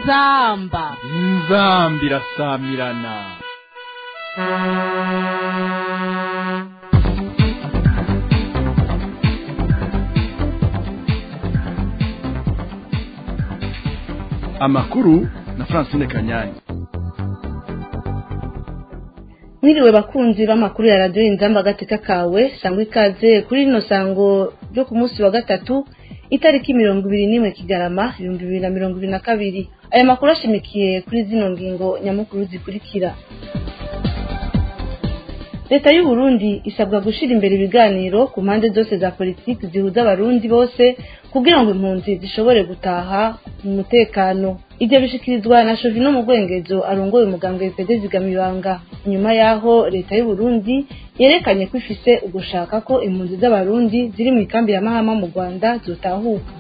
inzamba inzamba irasamirana amakuru na francine kanyanyi mwiriwe bakunzi b'amakuru ya radiyo inzamba agateka kawe sangwa ikaze kuri rino sango ryo ku munsi wa gatatu itariki mirongo ibiri n'imwe kigarama ibihumbi bibiri na mirongo ibiri na kabiri aya makuru ashimikiye kuri zino ngingo nyamukuru zikurikira leta y'u Burundi isabwa gushyira imbere ibiganiro ku mpande zose za politiki zihuza abarundi bose kugira ngo impunzi zishobore gutaha mu mutekano ibyo bishikirizwa na shovino mu rwengezo arongoye umugambwe wipede zigamibanga nyuma y'aho leta y'u Burundi yerekanye ko ifise ugushaka ko impunzi z'abarundi ziri mu ikambi ya mahama mu rwanda zotahuka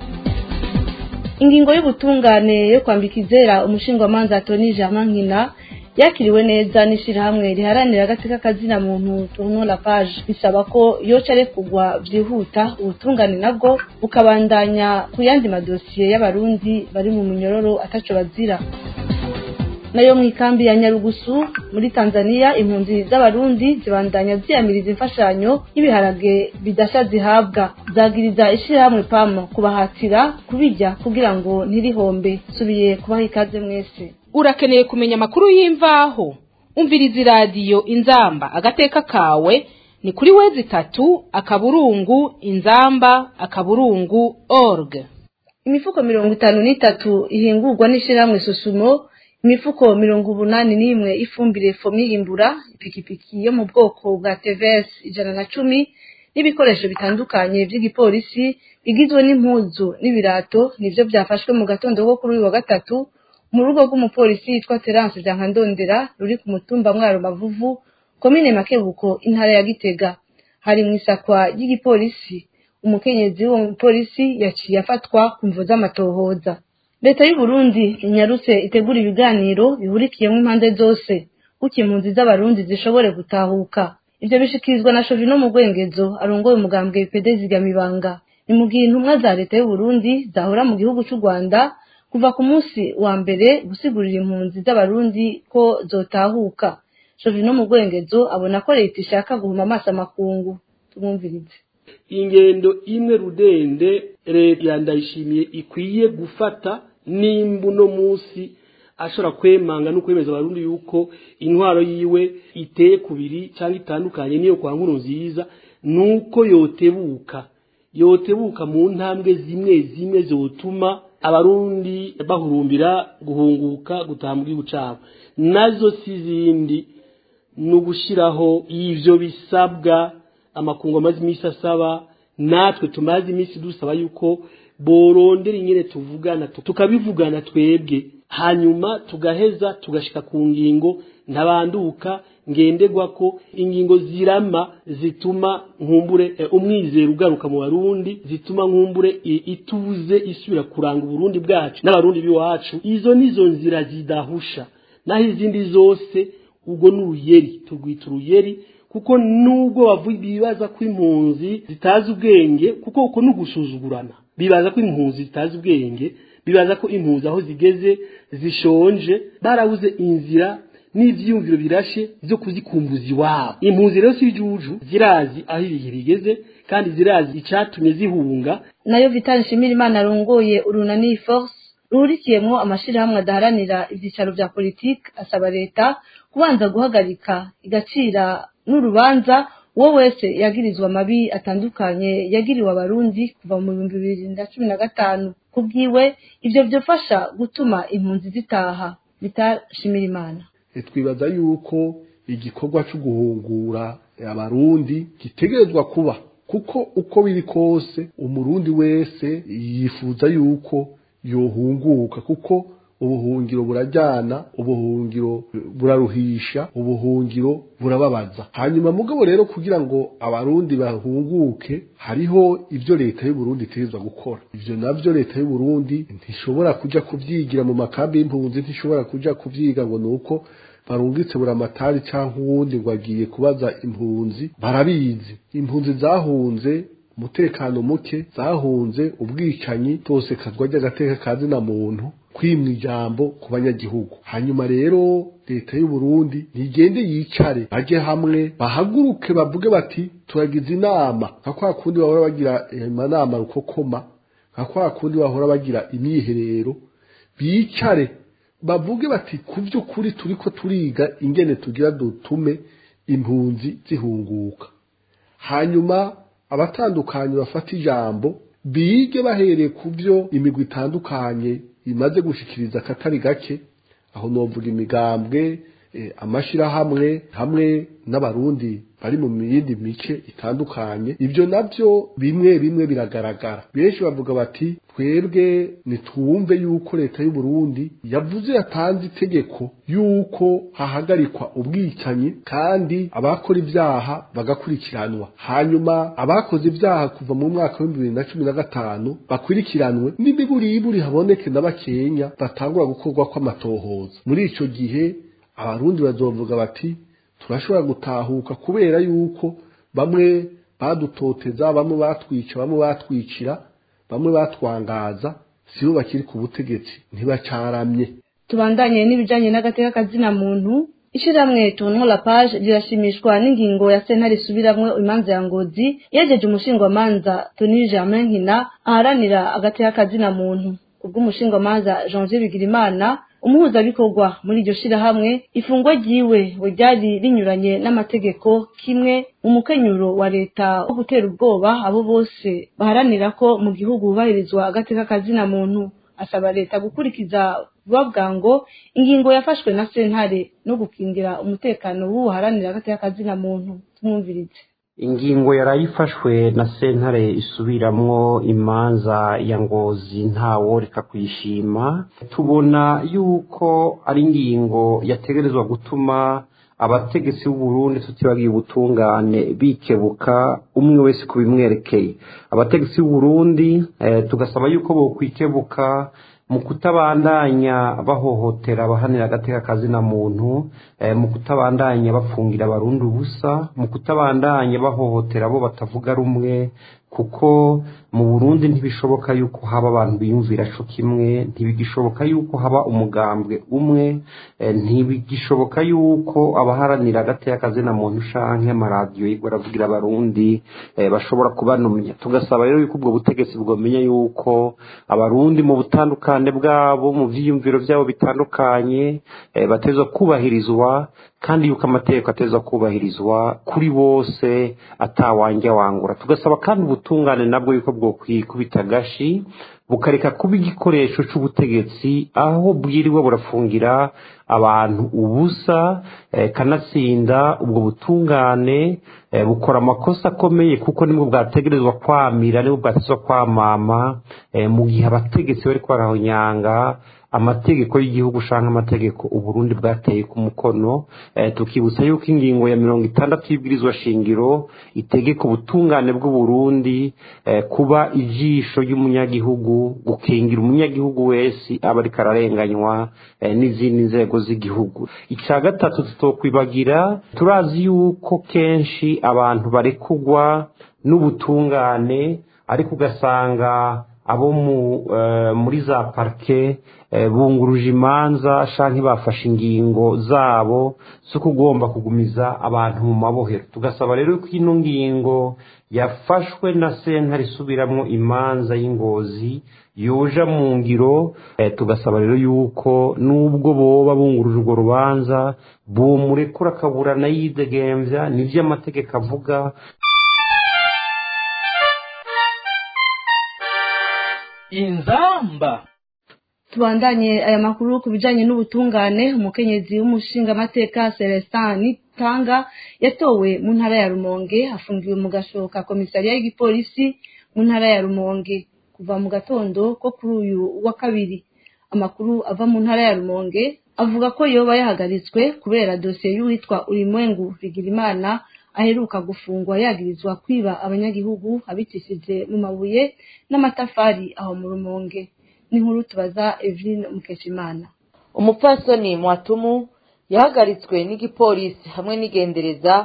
ingingo y'ubutungane yo kwambika izera umushingwamanza toni germain nkina yakiriwe neza n'ishyirahamwe riharanira agateka kazina muntu tourno la page bisaba ko yoca arekugwa byihuta ubutungane nabwo bukabandanya ku yandi madosiye y'abarundi bari mu minyororo ataco bazira nayo mu ikambi ya nyarugusu muri tanzania impunzi z'abarundi zibandanya ziyamiriza imfashanyo y'ibiharage bidasha zihabwa zagiriza ishyirahamwe pam kubahatira kubijya kugira ngo ntirihombe subiye kubaha ikaze mwese urakeneye kumenya amakuru y'imvaho umviriza iradiyo inzamba agateka kawe ni kuri wezi itatu akaburungu inzamba akaburungu org imifuko mirongo itanu n'itatu ihingurwa n'ishyirahamwe susumo imifuko mirongo umunani n'imwe ifumbire fomiyimbura ipikipiki yo mu bwoko bwa tvs ijana na cumi n'ibikoresho bitandukanye by'igipolisi bigizwe n'impuzu n'ibirato nibyo byafashwe mu gatondo ko kuri uyu wa gatatu mu rugo rw'umupolisi yitwa terance Ndondera ruri ku mutumba mwaro mavuvu komine makebuko intara ya gitega hari mu isakwa ry'igipolisi umukenyezi w'uwo mupolisi yaciye afatwa ku mvu z'amatohoza leta y'u Burundi inyarutse itegura ibiganiro bihurikiyemo impande zose kuko impunzi z'abarundi zishobore gutahuka ivyo bishikirizwa na shovino mu rwengezo arongoye umugambwe pede zigamibanga ni mu gihe intumwa za leta y'u Burundi zahora mu gihugu c'u Rwanda kuva ku munsi wa mbere gusigurira impunzi z'abarundi ko zotahuka shovino mu rwengezo abona ko leta ishaka guhuma amaso amakungu tumwumvirize ingendo imwe rudende leta yandayishimiye ikwiye gufata nimba uno munsi ashobora kwemanga no kwemeza abarundi yuko intwaro yiwe iteye kubiri cyangwa itandukanye niyo kwa nkuru nziza nuko yotebuka yotebuka mu ntambwe zimwe zimwe zotuma abarundi bahurumbira guhunguka gutaha mu gihugu cyabo nazo si zindi ni ugushyiraho ibyo bisabwa amakungu amaze iminsi asaba natwe tumaze iminsi dusaba yuko borondera ingene tuvugana tukabivugana twebwe hanyuma tugaheza tugashika ku ngingo ntabanduka ngendegwa ko ingingo zirama zituma nkumbure umwizero ugaruka mu barundi zituma nkumbure ituze isubira kuranga uburundi bwacu n'abarundi b'iwacu izo nizo nzira zidahusha naho izindi zose ubwo ni uruyeri turwita uruyeri kuko nubwo bavuga bibaza ko impunzi zitazi ubwenge kuko uko ni ugusuzugurana bibaza ko impunzi zitazi ubwenge bibaza ko impunzi aho zigeze zishonje barabuze inzira n'ivyiyumviro birashe byo kuzikumbuza iwabo impunzi rero si ijuju zirazi aho ibihe bigeze kandi zirazi icatumye zihunga nayo Vital Nshimirimana arongoye urunani force ruhurikiyemwo amashirahamwe adaharanira ivyicaro vya politike asaba leta kubanza guhagarika igacira n'urubanza uwo wese yagirizwa amabi atandukanye yagiriwe abarundi kuva mu bihumbi bibiri na cumi na gatanu kubwiwe ivyo vyofasha gutuma impunzi zitaha Vital Nshimirimana twibaza yuko igikorwa cyo guhungura abarundi gitegerezwa kuba kuko uko biri kose umurundi wese yifuza yuko yohunguka kuko ubuhungiro burajyana ubuhungiro buraruhisha ubuhungiro burababaza hanyuma mugabo rero kugira ngo abarundi bahunguke hariho ibyo leta y'uburundi itegerezwa gukora ivyo navyo leta y'uburundi ntishobora kuja kuvyigira mu makambi y'impunzi ntishobora kuja kuvyiga ngo nuko barungitse buramatari cyangwa uwundi ngo agiye kubaza impunzi barabizi impunzi zahunze umutekano muke zahunze ubwicanyi tosekazwa ry'agateka kazi na muntu kwimwa ijambo ku banyagihugu hanyuma rero leta y'u Burundi ntigende yicare baje hamwe bahaguruke bavuge bati turagize inama nka kwa kundi bahora bagira amanama rukokoma nka kwa kundi bahora bagira imyiherero bicare bavuge bati ku by'ukuri turiko turiga ingene tugira dutume impunzi zihunguka hanyuma abatandukanye bafata ijambo bige bahereye ku byo imigwi itandukanye imaze gushikiriza akatari gake aho novuga imigambwe amashirahamwe hamwe n'abarundi bari mu yindi mice itandukanye ibyo nabyo bimwe bimwe biragaragara benshi bavuga bati twebwe nitwumve yuko leta y'u Burundi yavuze yatanze itegeko yuko hahagarikwa ubwicanyi kandi abakora ibyaha bagakurikiranwa hanyuma abakoze ibyaha kuva mu mwaka w'ibihumbi bibiri na cumi na gatanu bakurikiranwe n'imiburiburi haboneke na bakenya batangura gukorwa kw'amatohoza muri ico gihe abarundi bazovuga bati turashobora gutahuka kubera yuko bamwe badutoteza bamwe batwica bamwe batwicira bamwe batwangaza sibo bakiri ku butegetsi ntibacaramye tubandanye n'ibijanye n'agateka kazina muntu ishiramwe tuntu la page rirashimishwa n'ingingo ya sentare isubiramwe imanza ya ngozi yejeje umushingwamanza Tony Germain Nkina aharanira agateka kazina muntu kubw'umushingwamanza Jean-Jean Bigirimana umuhuzabikorwa muri iryo shirahamwe ifungwa ryiwe ryari rinyuranye n'amategeko kimwe mu mukenyuro wa leta wo gutera ubwoba abo bose baharanira ko mu gihugu hubahirizwa agateka kazina muntu asaba leta gukurikiza vuba bwango ingingo yafashwe na sentare no gukingira umutekano w'uharanira agateka kazina muntu tumwumvirize ingingo yarayifashwe na sentare isubiramwo imanza ya ngozi ntawo reka kuyishima tubona yuko ari ingingo yategerezwa gutuma abategetsi b'uburundi tutibagiye ubutungane bikebuka umwe wese ku bimwerekeye abategetsi b'uburundi eh, tugasaba yuko bokwikebuka mu kutabandanya bahohotera abahanira agateka kazina muntu eh, mu kutabandanya bafungira abarundi ubusa mu kutabandanya bahohotera abo batavuga rumwe kuko mu burundi ntibishoboka yuko haba abantu biyumvira co kimwe ntibigishoboka yuko haba umugambwe umwe eh, ntibigishoboka yuko abaharanira agateka kazina muntu canke amaradiyo yigwa aravugira abarundi eh, bashobora kubanumya tugasaba rero yuko ubwo butegetsi bwomenya yuko abarundi mu butandukane bwabo mu vyiyumviro vyabo bitandukanye eh, batezwa kubahirizwa kandi yuko amategeko ateza kubahirizwa kuri bose atawanja wangura tugasaba kandi ubutungane nabwo yuko bwokwikubita agashi bukareka kuba igikoresho c'ubutegetsi aho bwirirwa burafungira abantu ubusa eh, kanatsinda ubwo butungane eh, bukora amakosa akomeye kuko nibwo bwategerezwa kwamira nibwo bwategerezwa kwamama eh, mu gihe abategetsi bariko barahonyanga amategeko y'igihugu canke amategeko uburundi bwateye ku mukono eh, tukibutsa yuko ingingo ya mirongo itandatu y'ibwirizwa shingiro itegeka ubutungane bw'uburundi eh, kuba ijisho ry'umunyagihugu gukingira umunyagihugu wese aba ariko ararenganywa eh, n'izindi nzego z'igihugu ica gatatu tutokwibagira turazi yuko kenshi abantu barekugwa n'ubutungane ariko ugasanga abo muri za parike bunguruje imanza canke bafashe ingingo zabo zo kugomba kugumiza abantu mu mabohero tugasaba rero ko ino ngingo yafashwe na sentare isubiramwo imanza y'ingozi yoja mu ngiro tugasaba rero yuko nubwo boba bunguruje urwo rubanza bomurekura akaburana yidegemvya nivyo amategeko avuga inzamba tubandanye aya makuru ku bijanye n'ubutungane umukenyezi w'umushingamateka celestin nitanga yatowe mu ntara ya rumonge afungiwe mu gashoka komisariya y'igipolisi mu ntara ya rumonge kuva mu gatondo ko kuri uyu wa kabiri amakuru ava mu ntara ya rumonge avuga ko yoba yahagaritswe kubera dosiye y'uwitwa urimwengu bigirimana aheruka gufungwa yagirizwa kwiba abanyagihugu abicishije mu mabuye n'amatafari aho mu rumonge n'inkuru tubaza Evelyn Mukeshimana umupfasoni mwatumu yahagaritswe n'igipolisi hamwe n'igendereza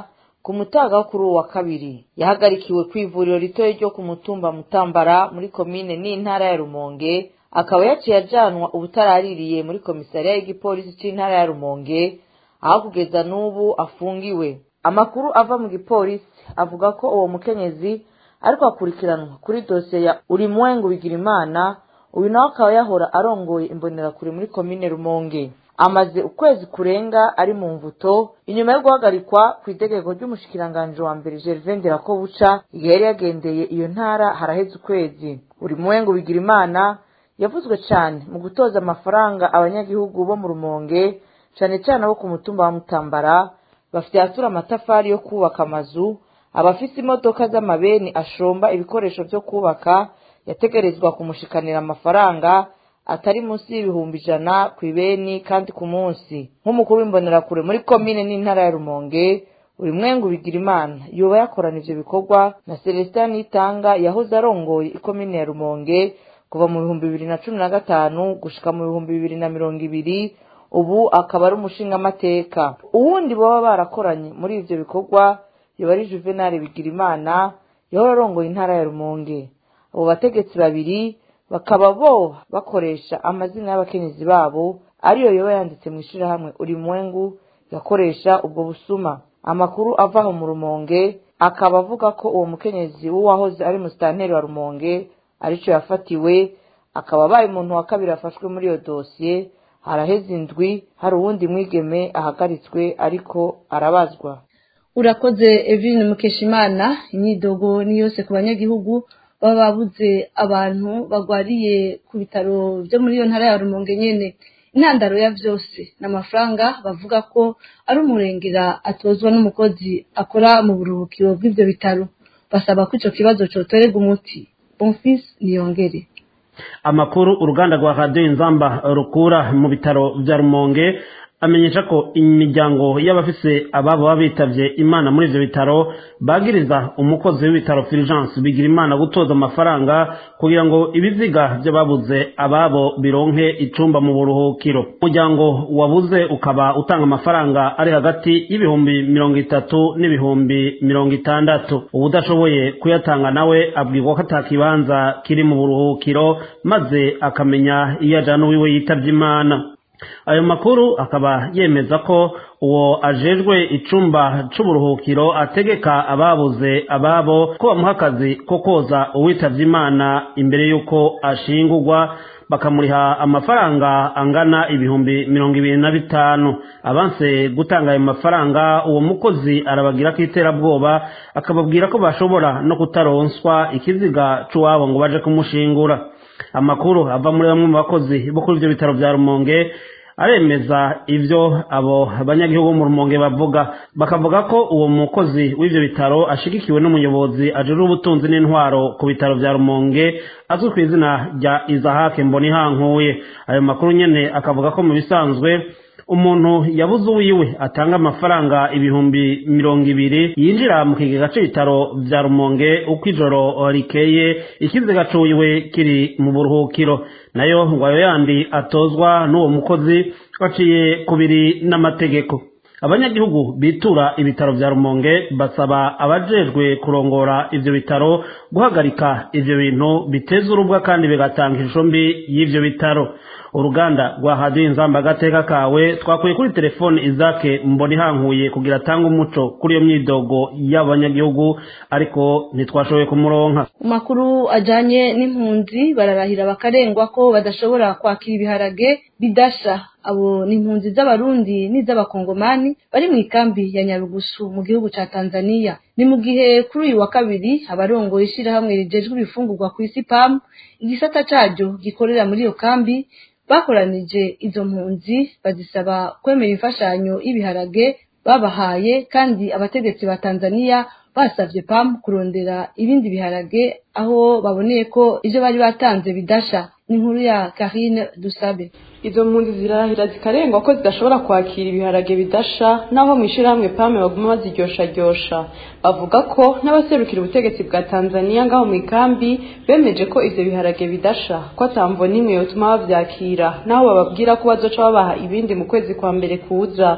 ku mutaga wo kuri uwo wa kabiri yahagarikiwe ku ivuriro ritoya ryo ku mutumba mutambara muri komine n'intara ya rumonge akaba yaciye ajanwa ubutaraririye muri komisariya y'igipolisi c'intara ya rumonge aho kugeza n'ubu afungiwe amakuru ava mu gipolisi avuga ko uwo mukenyezi ariko akurikiranwa kuri dosiye ya urimwengu bigirimana uyu nawe akaba yahora arongoye imbonerakure muri komine rumonge amaze ukwezi kurenga ari mu mvuto inyuma yo guhagarikwa ku itegeko ry'umushikiranganji wa mbere gervain nderakobuca igihe yari yagendeye iyo ntara haraheze ukwezi urimwengu bigirimana yavuzwe cyane mu gutoza amafaranga abanyagihugu bo mu rumonge cyane cyane abo ku mutumba wa mutambara bafite ahatura amatafari yo kubaka amazu abafite imodoka z'amabeni ashomba ibikoresho byo kubaka yategerezwa kumushikanira amafaranga atari munsi y'ibihumbi ijana ku ibeni kandi ku munsi nk'umukuru w'imbonerakure muri komine n'intara ya rumonge buri mwengu bigira imana yoba yakorana ivyo bikorwa na celestin nitanga yahoze arongoye ikomine ya rumonge kuva mu bihumbi bibiri na cumi na gatanu gushika mu bihumbi bibiri na mirongo ibiri ubu akaba ari umushingamateka uwundi baba barakoranye muri ivyo bikorwa yoba ari juvenal bigirimana yahora arongoye intara ya rumonge abo bategetsi babiri bakaba bo bakoresha amazina y'abakenyezi babo ariyo yoba yanditse mu ishirahamwe uri mwengu yakoresha ubwo busuma amakuru ava aho mu rumonge akaba avuga ko uwo mukenyezi w'uwahoze ari musitanteri wa rumonge arico yafatiwe akaba abaye umuntu wa kabiri afashwe muri iyo dosiye haraheze indwi hari uwundi mwigeme ahagaritswe ariko arabazwa urakoze Eveline Mukeshimana imyidogo ni yose ku banyagihugu baba babuze abantu bagwariye ku bitaro byo muri iyo ntara ya Rumonge nyene intandaro ya vyose n'amafaranga bavuga ko ari umurengera atozwa n'umukozi akora mu buruhukiro bw'ivyo bitaro basaba ko ico kibazo cotorerwa umuti Bonfils Niyongere amakuru uruganda rwa radiyo inzamba rukura mu bitaro bya rumonge amenyesha ko imiryango y'abafise ababo baba bitavye imana muri ivyo bitaro bagiriza umukozi w'ibitaro Fulgence bigira imana gutoza amafaranga kugira ngo ibiziga by'ababuze ababo bironke icumba mu buruhukiro umuryango wabuze ukaba utanga amafaranga ari hagati y'ibihumbi mirongo itatu n'ibihumbi mirongo itandatu ubudashoboye kuyatanga nawe abwirwa ko atakibanza kiri mu buruhukiro maze akamenya iyo ajana uwiwe yitavye imana ayo makuru akaba yemeza ko uwo ajejwe icumba c'uburuhukiro ategeka ababuze ababo ko bamuha akazi ko koza uwitavye imana imbere y'uko ashingurwa bakamuriha amafaranga angana ibihumbi mirongo ibiri na bitanu abanse gutanga ayo mafaranga uwo mukozi arabagira ko iterabwoba akababwira ko bashobora no kutaronswa ikiziga c'uwabo ngo baje kumushingura amakuru ava muri bamwe mu bakozi bo kuri ivyo bitaro vya rumonge aremeza ivyo abo banyagihugu mu rumonge bavuga bakavuga ko uwo mukozi w'ivyo bitaro ashigikiwe n'umuyobozi ajejwe ubutunzi n'intwaro ku bitaro vya rumonge azwi ku izina rya izahake mbonihankuye ayo makuru nyene akavuga ko mu bisanzwe umuntu yabuze uwiwe atanga amafaranga ibihumbi mirongo ibiri yinjira mu kigega c'ibitaro vya rumonge uko ijoro rikeye ikiziga cuwiwe kiri mu buruhukiro nayo ngo ayo yandi atozwa n'uwo mukozi baciye kubiri n'amategeko abanyagihugu bitura ibitaro vya rumonge basaba abajejwe kurongora ivyo bitaro guhagarika ivyo bintu biteza urubwa kandi bigatanga ishusho mbi y'ivyo bitaro uruganda rwa hadiyo inzamba agateka kawe twakuye kuri telefone izake mbona ihankuye kugira atange umuco kuri iyo myidogo y'abanyagihugu ariko ntitwashoboye kumuronka mu makuru ajanye n'impunzi bararahira bakarengwa ko badashobora kwakira ibiharage bidasha abo ni impunzi z'abarundi n'iz'abakongomani bari mu ikambi ya nyarugusu mu gihugu ca tanzania ni mu gihe kuri uyu wa kabiri abarongoye ishirahamwe rijejwe ibifungurwa ku isi pam igisata caryo gikorera muri iyo kambi bakoranije izo mpunzi bazisaba kwemera imfashanyo y'ibiharage babahaye kandi abategetsi ba tanzania basavye pam kurondera ibindi biharage aho baboneye ko ivyo bari batanze bidasha ni inkuru ya karine dusabe izo mpunzi zirahira zikarengwa ko zidashobora kwakira ibiharage bidasha naho mu ishyirahamwe pame baguma baziryosharyoshya bavuga ko n'abaserukira ubutegetsi bwa tanzania ngaho mu ikambi bemeje ko ivyo biharage bidasha ko atamvo n'imwe yotuma bavyakira naho bababwira ko bazoca babaha ibindi mu kwezi kwa mbere kuza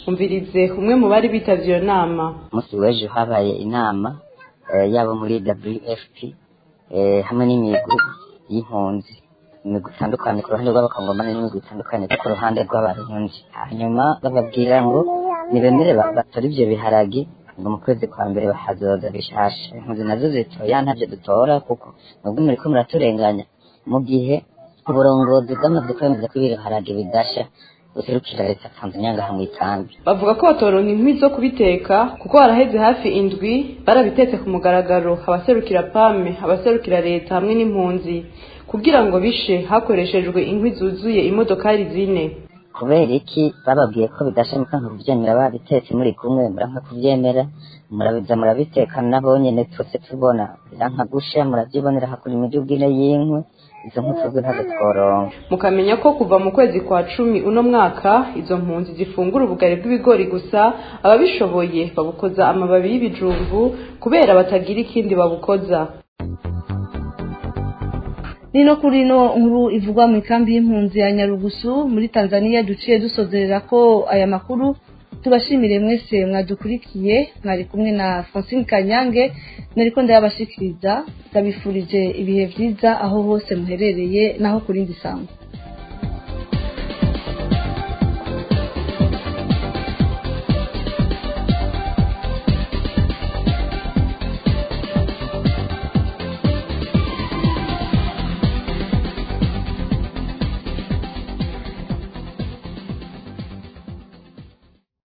umvirize umwe mu bari bitavye iyo nama umunsi w'ejo habaye inama eh, yabo muri wfp eh, hamwe n'imigwi y'impunzi imigwi itandukanye ku ruhande rw'abakongomani n'imigwi itandukanye ku ruhande rw'abarundi hanyuma bababwira ngo nibemere ba- batore ivyo biharagi ngo mu kwezi kwa mbere bahazoza bishasha impunzi nazo zitoya ntavyo dutora kuko nubwo muriko muraturenganya mu gihe uburongozi bwamaze kwemeza ko ibiharage bidasha buserukira leta tanzania ngaha mw'ikambi bavuga ko batoronka inkwi zo kubiteka kuko haraheze hafi indwi barabitetse ku mugaragaro abaserukira pame abaserukira leta hamwe n'impunzi kugira ngo bishe hakoreshejwe inkwi zuzuye imodokari zine kubera iki bababwiye ko bidasha mukanka kuvyemera babitetse muri kumwe muranka kuvyemera murabiza murabiteka nabo nyene twese tubona biranka gusha muravyibonera hakura imiduga ine y'inkwi izo nkwi twebwe ntazo tworonka mukamenya ko kuva mu kwezi kwa cumi uno mwaka izo mpunzi zifungura ubugari bw'ibigori gusa ababishoboye babukoza amababi y'ibijumbu kubera batagira ikindi babukoza nino kuri ino nkuru ivugwa mu ikambi y'impunzi ya nyarugusu muri tanzania duciye dusozerera ko aya makuru tubashimire mwese mwadukurikiye mwari kumwe na francine kanyange nariko ndayabashikiriza ndabifurije ibihe vyiza aho hose muherereye naho kurindi sango